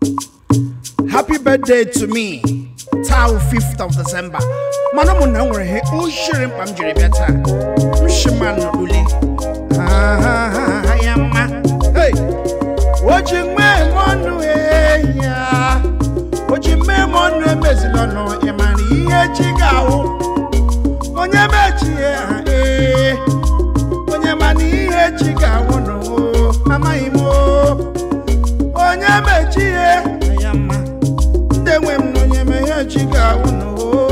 happy birthday to me taa 5th of december mana ụmụnna m nwere ihe oshiri mkpa m jiri bịa taa mshima n'ule ya mma hey! oji mee m ọnụ ya oji mee m ọnụ emezila ọnụ ịmara ihe chi ga-awụ onye mechie ha ee onye mana ihe chi ga-awụ nụ amaghị m o. onye mechie ya mma ndị nwe m na onye me ihe chi ga-awụ nụ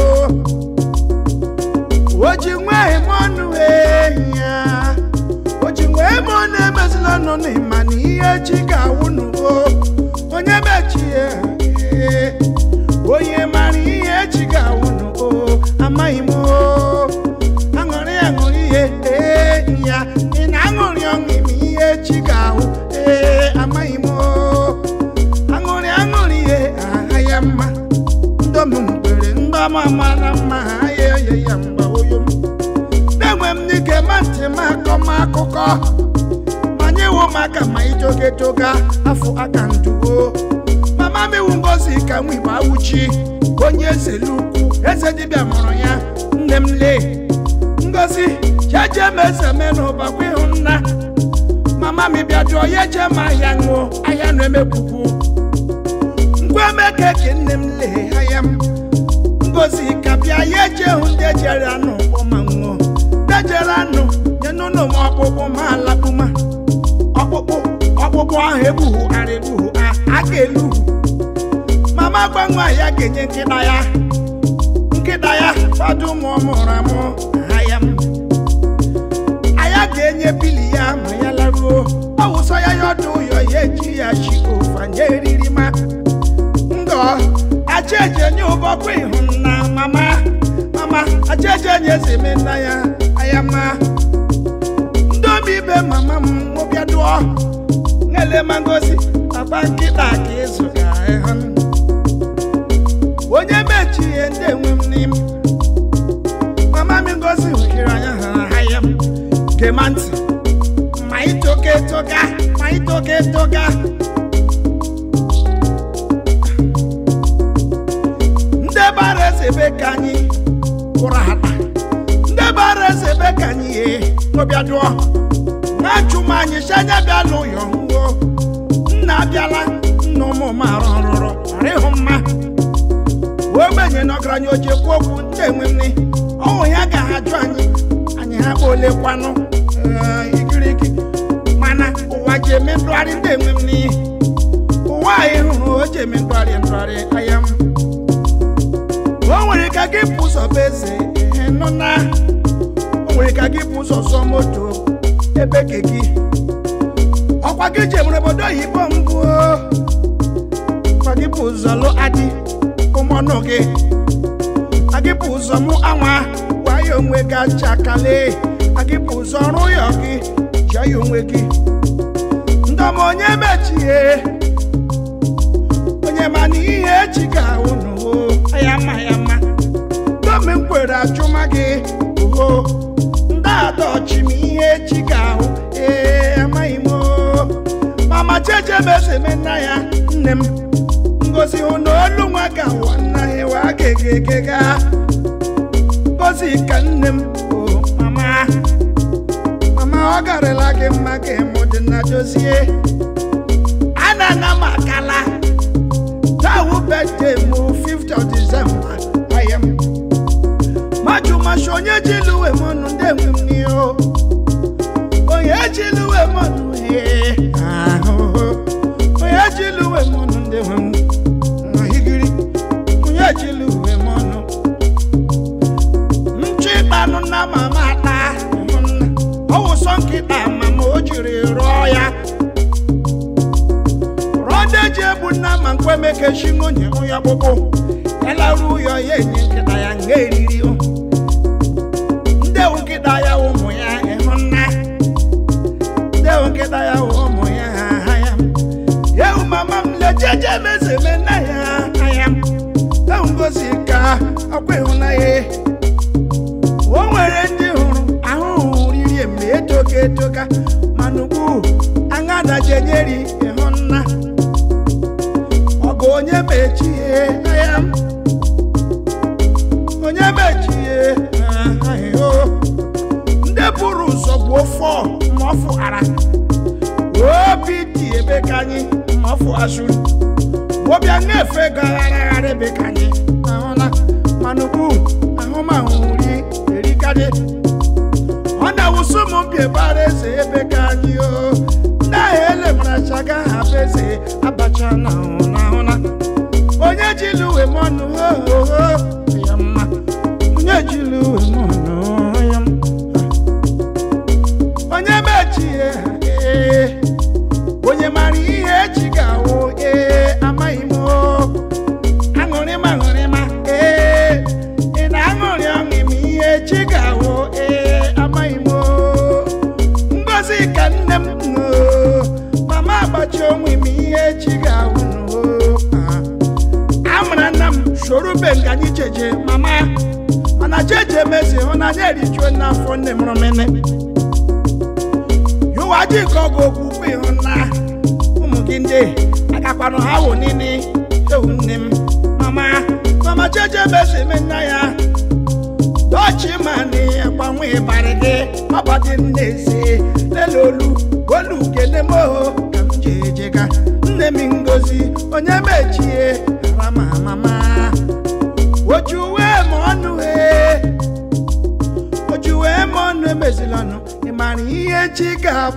o ji nwee m ọnụ ehi ya o ji nwee m ọnụ emezila ọnụ n'ịma na ihe chi ga-awụ nụ o onye mechie ee onye mara ihe chi ga-awụ nụ o amaghị m o aṅụrị aṅụrị ihe ee ya ị na-aṅụrị ọṅụ ime ihe chi ga-ahụ ee amaghị m o aṅụrị aṅụrị ihe aha ya mma ndọm mkpere ndọm mara mma ha ya oye ya mgba oyo m na-enwe m n'ike ma ntị m akọ m akụkọ ma nyewo m aka ma itoga etoga afọ aka ndugo mama m iwu ngozi ka nwa igbo awụchi onye eze lukwu eze dibịa mụrụ ya nne m lee ngozi jeje m eze me n'ụbakwa ịhụ nna mama m bịa jụọ ya eje m ahịa ṅụọ ahịa na-emekwukwu ngwa emeke ke nne m lee ahịa m ngozi ka bịa ya eje hụ ndị ejere anụ ọma ṅụọ ndị ejere anụ nye n'ụlọ m ọkpụkpụ ma alakpụma ọkpụkpụ ọkpụkpụ ahụ egbughu ara egbughu a a ga-elu mama gbanwe ya ga-enye nkịta ya nkịta ya fọdụ ụmụ ọ mụrụ amụ ahịa m anya ga-enye bili ya ma ya laruo ọ wụsọ ya ya ọdụ ụyọ ya eji ya chi ofanye eriri ma ngọ ajeje nye ụbọkwa ịhụ na mama mama ajeje nye zeme nna ya aya ma ndomi ibe mama m mụbịa dụọ nwele ma ngozi akpa nkịta ka ịzụ ga ịhụ onye mechi ihe ndị enwe m n'ime mama m ngozi hụkiri anya ha ahịa m gema ntị ma itoka etoka ma itoka etoka ndị bara eze ebe ka anyị kwụrụ ata ndị bara eze ebe ka anyị ye n'ọbịa dụọ na-achụ m anyị si anya bịa n'ụyọ nwuo nna abịala nna ụmụ m arụ ọrụrụ ọrụ ịhụ mma ogbenye na ọgaranya o ji ekwu okwu ndị enwe nne ọnwụ ya ga ha jụ anyị anyị ha kpa ole kwanụ ee, igirigi mana ụwa ji eme ndụgharị ndị enwe m n'iyi ụwa anyị hụrụ o ji eme ndụgharị ndụgharị anya m o nwere ka gị bụ ụzọ bụ eze ihe nọ na o nwere ka gị bụ ụzọ zụọ moto ebe ke gị ọkwa gị ji emere obodo oyibo mbụ ọkwa gị bụ ụzọ lụ adị ụmụnụ gị agị bụ ụzọ mụ anwa gwa ya onwe gị aja kale agị bụ ụzọ ọrụ ya gị jụọ ya onwe gị ndọm onye mechie onye ma na ihe echi ga-ahụ n'ụwo ya mma ya mma domi kwere achụma gị oho ndị adọchi m ihe echi ga-ahụ ee amaghị m o. mama cheche mezeme nna ya nne m ngozi hụ na olu nwa ga-awụ nna ya wa gegegega ngozi ka nne m o mama mama ọ garịla gị mma ka ịmụ dị na dozie ana na m akala tawu birthday m 5th of December aya m maju masị onye ji luwe m ọnụ ndị enwe m n'ihu onye ji luwe m ọnụ ee ahụhụ onye ji luwe m ọnụ ndị enwe m ahigiri onye ji luwe m ọnụ nchụ ịkpanụ na mama ata ọ wụsọ nkịta mama o jiri rụọ ya rọde ji egbu nna ma nkwemekechi nwunye onye ọkpụkpụ elaru ụyọ ya enye nkịta ya nga eriri o. ndewu nkịta ya wụ ụmụ ya ịhụ nna ndewu nkịta ya wụ ụmụ ya ha ha ya yewu mama m lejeje mezeme nna ya ha ya ewu ngozi ka ọkwa ịhụnanya o nwere ndị hụrụ ahụhụ riri eme etoka etoka mana ugbu aṅa dajenyeri ịhụ nna onye mechie ya onye mechie ahịhịo ndị buru ụzọ gbuo fọ ma ọ fụghara obi dị ebe ka anyị ma ọ fụghasuru ọbịa na-efe gagharagharị ebe ka anyị ahụla mana ugbu ahụmahụ nri erikadị ọ na-awụsụ ụmụ mbi ebara eze ebe ka anyị o ndị ahụ elemarachaga ha bụ eze abacha na ahụla onye jilu uwe m ọnụ ohoho ya mma onye jilu uwe m ọnụ ya mma onye mechie ee onye mara ihe echi ga-awụ ee amaghị m o aṅụrịma aṅụrịma ee ị na-aṅụrị ọṅụ ime ihe echi ga-awụ ee amaghị m o ngozi ka nne m o mama agbachi onwe ime ihe echi ga-awụ n'o amara nna m soro be nga anyị cheje mama mana cheje mezi hụnanya erijuo n'afọ nne m rụmene yụwa ji ka ọ ga okwukwe ịhụ na ụmụ gị ndị agakwanụ ha wụ nini ewu nne m mama mama cheje mezi eme nna ya dọchi ma na agbanwe ịbarị gị ọbadị nnezi lele olu olu gene m oho ka m ji ejega nne m ngozi onye mechie rama mama ojuwe m ọnụ ee ojuwe m ọnụ emezilanụ ị mara ihe chi ga